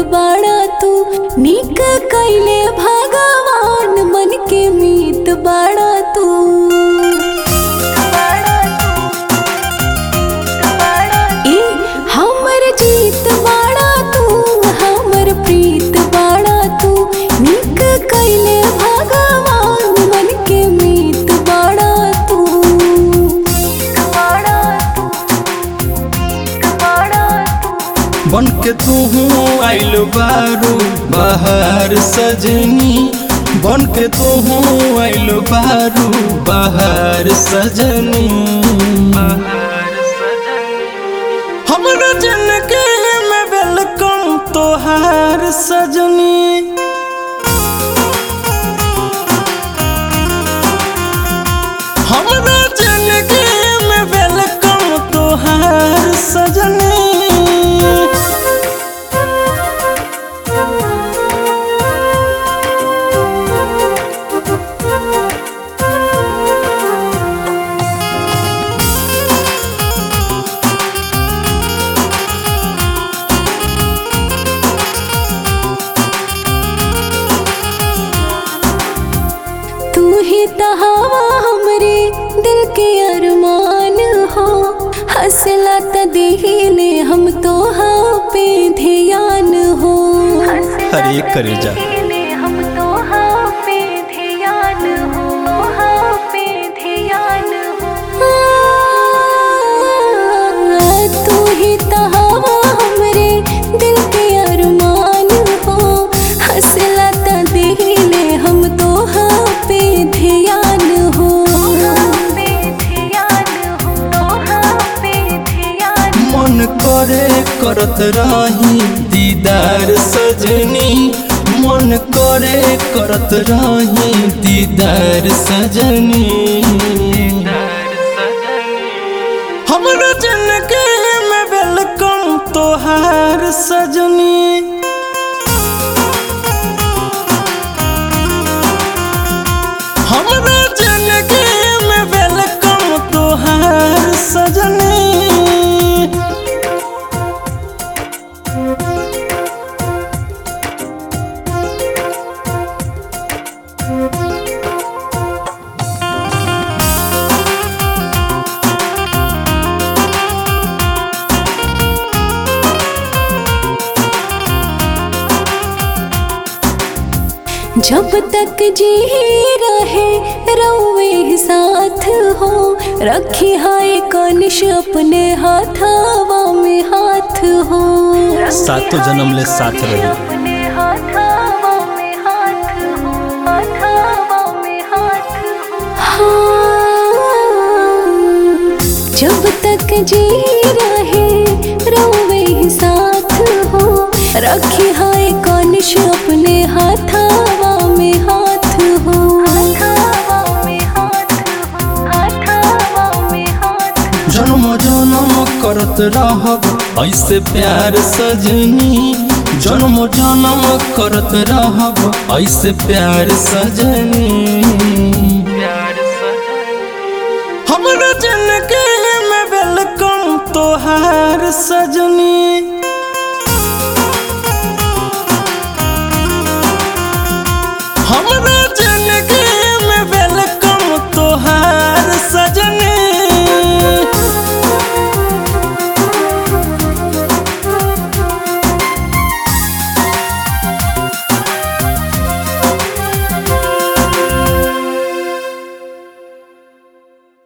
बाड़ा तू निक कैले भगवान मन के मीत बाड़ा तू ए हमर जीत बाड़ा तू हमर प्रीत बाड़ा तू निक कैले भगवान मन के मीत बाड़ा तू बन के तू आइल बारू बाहर सजनी बन के तू आइल बारू बाहर सजनी हमरा जिंदगी में वेलकम तोहार सजनी हमरा जिंदगी में वेलकम तोहार सजनी तू ही तहावा हमरे दिल के अरमान हो हंसला त देहिले हम तो हाँ पे ध्यान हो हरे करे जा हम तो हाँ पे ध्यान हो हाँ पे ध्यान हो तू ही तहावा हमरे दिल के अरमान हो हंसला त देहिले हम तो हाँ पे ध्यान हो मन करे करत रही दीदार सजनी मन करे करत रही दीदार सजनी हमरा जिंदगी में वेलकम तोहार सजनी हमरा जिंदगी में वेलकम तोहार सजनी जब तक जी रहे रउए साथ हो रखी हाय कनिश अपने हाथावा में हाथ हो सातों जन्म ले साथ रही अपने हाथावा में हाथ हो हाथावा में हाथ हो हाँ, जब तक जी रहे रउए साथ हो रखी हाय कनिश अपने हाथावा में हाथ हो जन्म जन्म करत रहब ऐसे प्यार सजनी जन्म जन्म करत रहब ऐसे प्यार सजनी हमरा जिंदगी में वेलकम तोहार सजनी